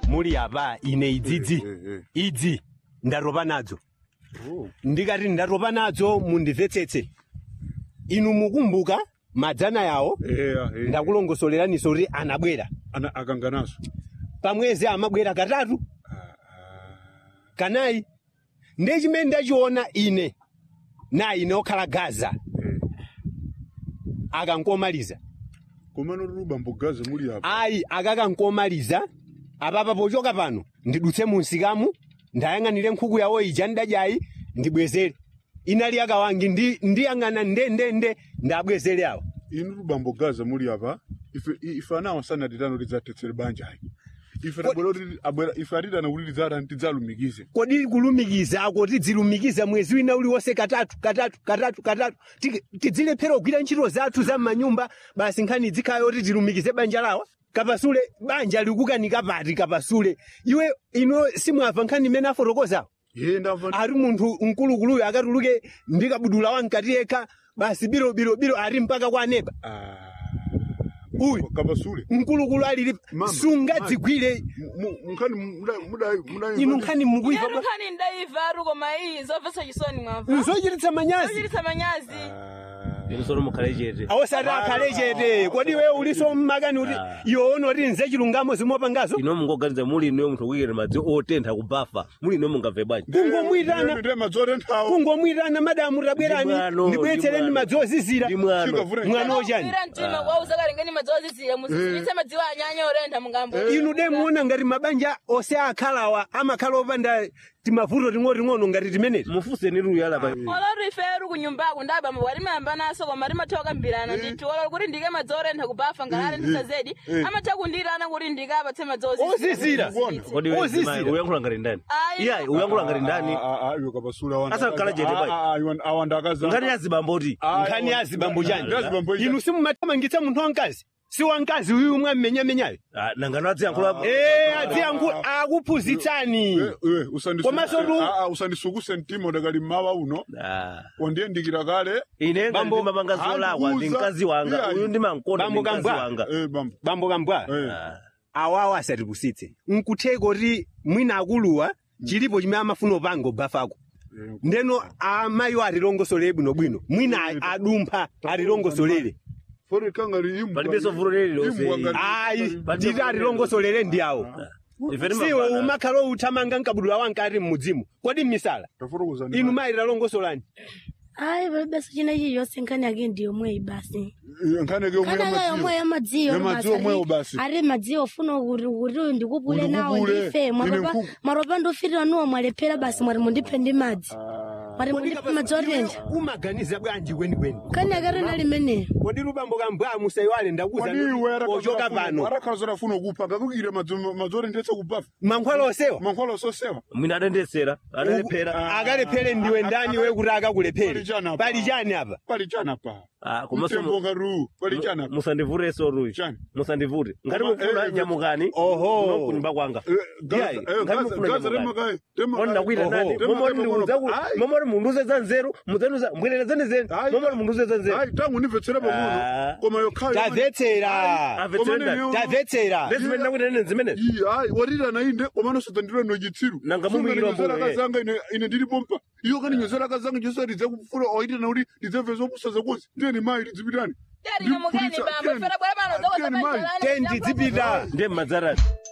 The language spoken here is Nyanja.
muli apa ine idzidzi Eh, eh, idzi ndatopa nadzo Oh. ndikati ndatopa nadzo mundimvetsetse inu mukumbuka madzana yawo Eya, eh. ndakulongosoleraninso kuti anabwera Ana akanganaso. pamwezi amabwera katatu kanayi ndiye chimene ndachiona ine na ine okhala gaza Eh. akankomaliza Komano ruba mbogaza muli apa. ayi akakankomaliza apapa pochoka pano ndidutse munsikamu ndayang'anire nkhuku yawo ija ndadyayi ndibwezere inali akawangi ndi- ndiyang'ana ndendende ndabwezere awo Inu ruba mbogaza muli apa. Ife ife anawa sana titano tidzatetsere banja hai. Ife tabwera kuti abwera ife atitana kuti tidzata tidzalumikize. kodi kulumikiza ako tidzilumikiza mwezi wina uliwonse katatu katatu katatu katatu Ti- tidzilephera kugwira ntchito zathu za m'manyumba basi nkhani dzikhayo kuti tilumikize banja lawa kapasule banja likukanika pati kapasule iwe ino simwamva nkhani imene afotokozawo Ye ndamva. ari munthu mkulukuluyo akatuluke ndikabudula wankati yekha basi biro biro biro ari mpaka kwa neba Ah. uyu Kapasule. mkulukulu alili Mama, sungadzigwire Mkhani muda muda muda. inu nkhani mukuiva Yanu nkhani ndaiva ari koma iyi zomvetsa chisoni mwamva nzochititsa manyazi zochititsa manyazi inu sono mukhale chete awosati akhale chete kodi we uliso mmakani kuti iwo unoti nze chilungamo zimopangazo ino mungoganiza muli ino munthu kuyikira madzi otentha kubafa muli ino mungabve bwanji kungomwitana Ndi madzore nthawo. kungomwitana madamu tabwerani Ndi mwano, ndibweretsereni ndi mwano. madzi ozizira ndi mwano Chikavura. mwana wochani ira mtima kwauza kalengeni madzozizira musisitse madziwo anyanya orentha mungambo inu de muona ngati mabanja ose akhalawa amakhala opanda timavuto ting'oting'ono ngati timeneti mufuseni luyala pa olori ife ri kunyumbako ndabamba walimayamba naso koma rimathawa kambirana ndithu olori kuti ndike madzi orentha kubafa ngalarentisa zedi amatha kundirana kuti ndike apatse madzi ozizira kodi we Ozizira. mzimayi, uyankhula ngati ndani Ayi. iyayi uyankhula ngati ndani Ah ah iwe kapasule awanda. Asakhala chete pai. Ah ah iwe awanda akaza. ngati yazibamboti nkhani ya zibambo chani Ya zibambo chani. inu simumathamangitsa munthu wamkazi si wamkazi uyu mweamenyamenyayo Ah, nangano adziyankhula ee adziyankhula akuphunzitsani Eh eh usandisuku. Komanso tu- Ah ah usandisukuse mtima ndakali mawa uno. Ah. Wandiyendikira kale. ine ngati Bambo- ndimapanga zolakwa ndi Andiuza. mkazi wanga Iya, uyu ndimankonda ndi Bambo mkazi Kambwa. wanga Eh bambo. bambo kambwa Eh. Ah. awawo asatipusitse nkutheka kuti mwina akuluwa chilipo chimene amafuna upanga ubafako Eh, ndeno amayiwo atilongosolere bwinobwino mwina a- adumpha atilongosolere Fori kangari imbwa. Palibenso vuto lililonse. Imbwa ngati- ayi nditi atilongosolere ndi awo ife siwe timapanga umakhala uthamanga nkabudula wankati mmudzimu kodi mmisala Tafotokoza ndi inu mali. mayi talongosolani ayi palibenso china chilichonse nkhani yake ndi yomweyi basi Eh, nkhani ke nkhani yake yomwe yamadziyo Ya madziwo omwewo basi. ari madziyo ofuna kuti kuti uyu ndikupule nawo Undikupule. ndife Ine mwaropa nkuku. mwaropa ndofirira nuwo mwalephera basi mwari mundiphe ndi madzi mwari mundiphe madzi otentha umaganiza bwanji kwenikweni nkhani yake rina limeneyo kodi lubambo kambwa musayiwale ndakuza ochoka pano arakhala zodafuna kupha ngakukire madzore ndetse kubafa mankhwala osewa mankhwala ososewa mwina adendesera adalephera akalephere ndiwe ndani we kuti akakulephere Pali chani apa? pali chani apa pali chana pa Ah, komanso mtembo ngati pali chana pa musandivuteso ruyi Chani? musandivute ngati Koma, mufuna eh, nyamukani Oho. kuno kunyumba kwanga Eh, Gaza- Iyayi, eh, ngati Gaza- mufuna Gaza nyamukani. remakayi, remakayi. Mwana nakwira Oho, nani remakayi momori pang'ono. munduze Ayi. momori munduze za nzeru muzenuza mbwererezani zenu Ayi. momori munduze za nzeru Ayi, tangu ndimvetsera Ah. pang'ono koma yokhayo tamvetsera Amvetsera ndani? Komane tamvetsera ndezimene nakwita nene zimene Iyi, ayi warira na inde komano sadzandira no chitsiru Nanga mumuyikira Sungani mbuyo, nyozera eh. kazanga ine ine ndiri pompa iyo kani nyozera kazanga njosa ridze kufura oita na kuti ridze zopusa zakozi ndiyeni mai ridzipitani tiyari nyamukeni bambo ifera bwera pano Tiyeni mai. tendi dzipita ndiye mmadzarani